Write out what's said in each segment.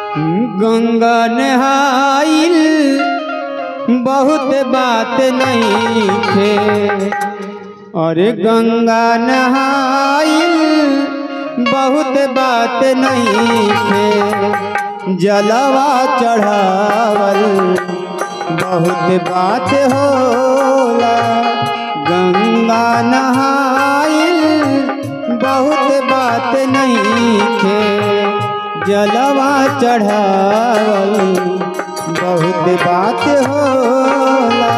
गंगा नहाइल बहुत बात नहीं थे अरे गंगा नहाइल बहुत बात नहीं थे जलवा चढ़ावल बहुत बात होला गंगा नहाइल बहुत बात नहीं थे जलवा चढ़ावल बहुत बात होला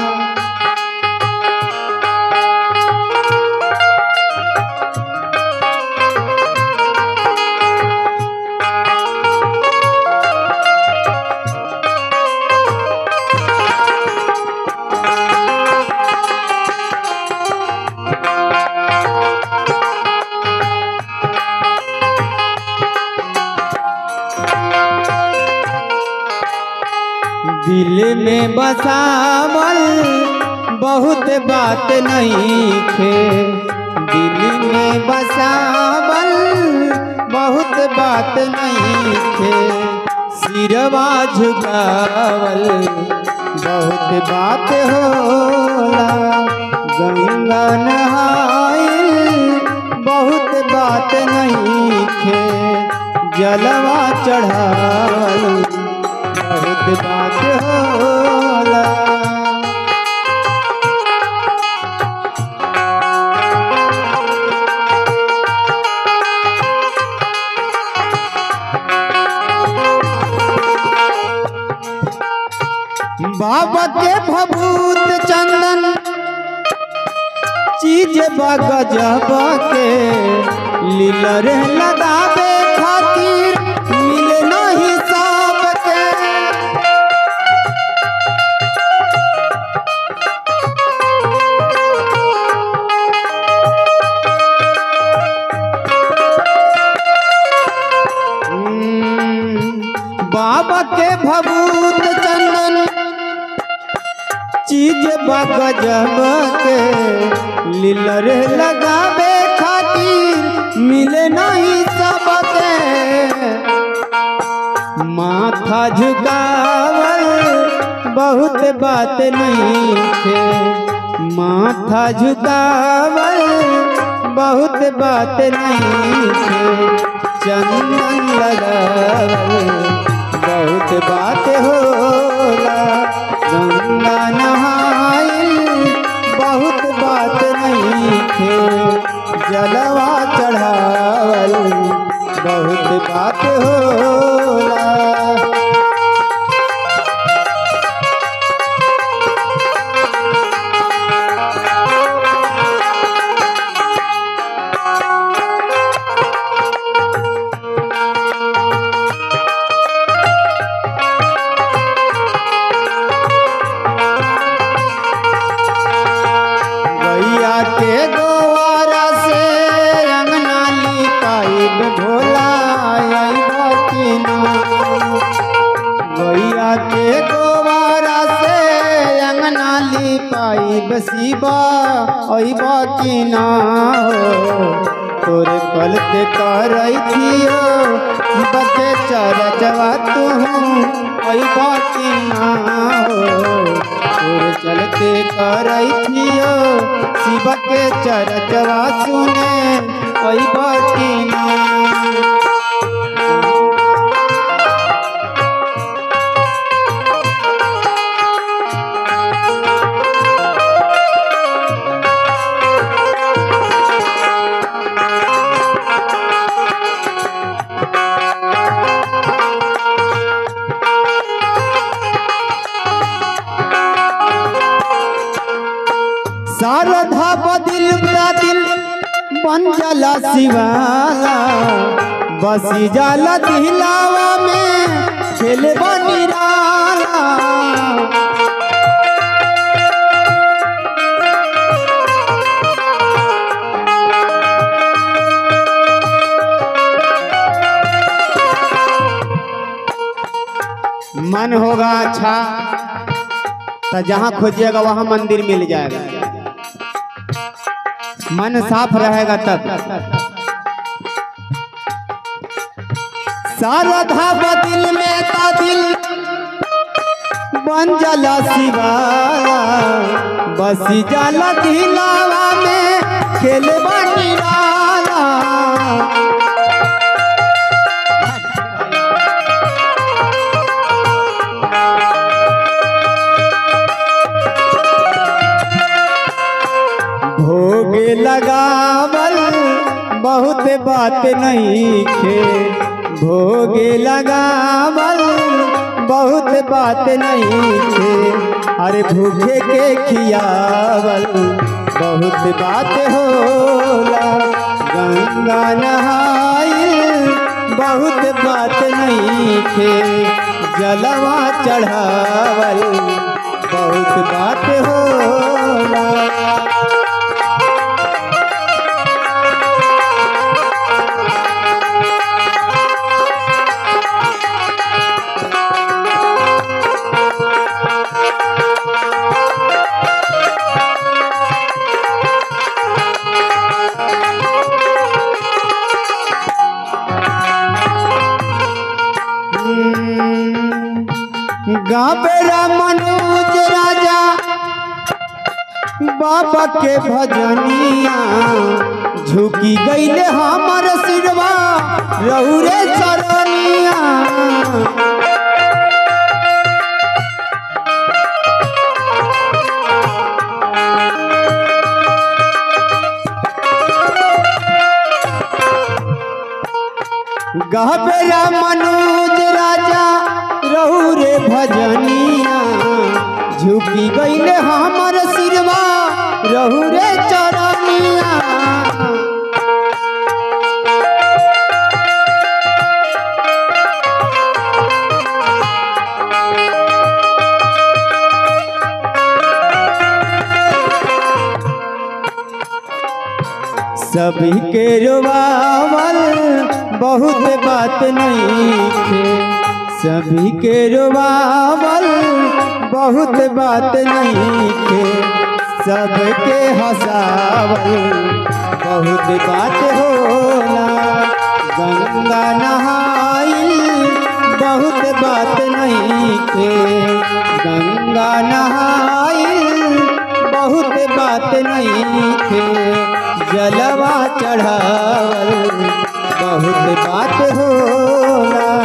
दिल में बसावल बहुत बात नहीं थे दिल में बसावल बहुत बात नहीं थे सिरवा झुकावल बहुत बात होला गंगा नहाइल बहुत बात नहीं थे जलवा चढ़ावल बहुत बात होला बाबा के भभूत चंदन चीज बगजब के लीलर लगावे खातिर मिले नहीं सबके हम्म, बाबा के भभूत चंदन चीज बगजब के लीलर लगावे खातिर मिले नहीं सबके माथा झुकावल बहुत बात नहीं थे माथा झुकावल बहुत बात नहीं थे चंदन लगावल बहुत बात होला गंगा नहाइल बहुत बात नहीं थे जलवा चढ़ावल बहुत बात होला गैया के गोवारा से अंगना लिपाइब भोला आइबा कि ना गैया के गोवारा से अंगना लिपाइब शिवा अइबा कि ना हो तोरे कलते करई थियो शिव के चरचवा तू अइबा कि ना हो तोर चलते करई थियो शिव के चरचवा सुने अइबा कि ना शारदा बदिल दिल बन जाला शिवाला बसी जाला दिलावा में खेले बनिराला मन होगा अच्छा तो जहाँ खोजिएगा वहाँ मंदिर मिल जाएगा मन साफ रहेगा तब शारदा बदिल में ता दिल बन जाला शिवाला बसी जाला दिलावा में खेल बाटी वाला भोग लगावल बहुत बात नहीं खे भोग लगावल बहुत बात नहीं खे अरे भूखे के खियावल बहुत बात होला गंगा नहाइल बहुत बात नहीं खे जलवा चढ़ावल बहुत बात होला गाबेरा मनोज राजा बाबा के भजनिया झुकी गईले हमर सिरवा रहुरे चरनिया गहबेरा मनोज राजा रहू रे भजनिया झुकी गईले हमर सिरवा रहू रे चरनिया सभी के रोवावल बहुत बात नहीं थे सभी के रोवावल बहुत बात नहीं थे सबके हंसावल बहुत बात होला गंगा नहाइल बहुत बात नहीं थे गंगा नहाइल बहुत बात नहीं थे जलवा चढ़ावल बहुत बात होला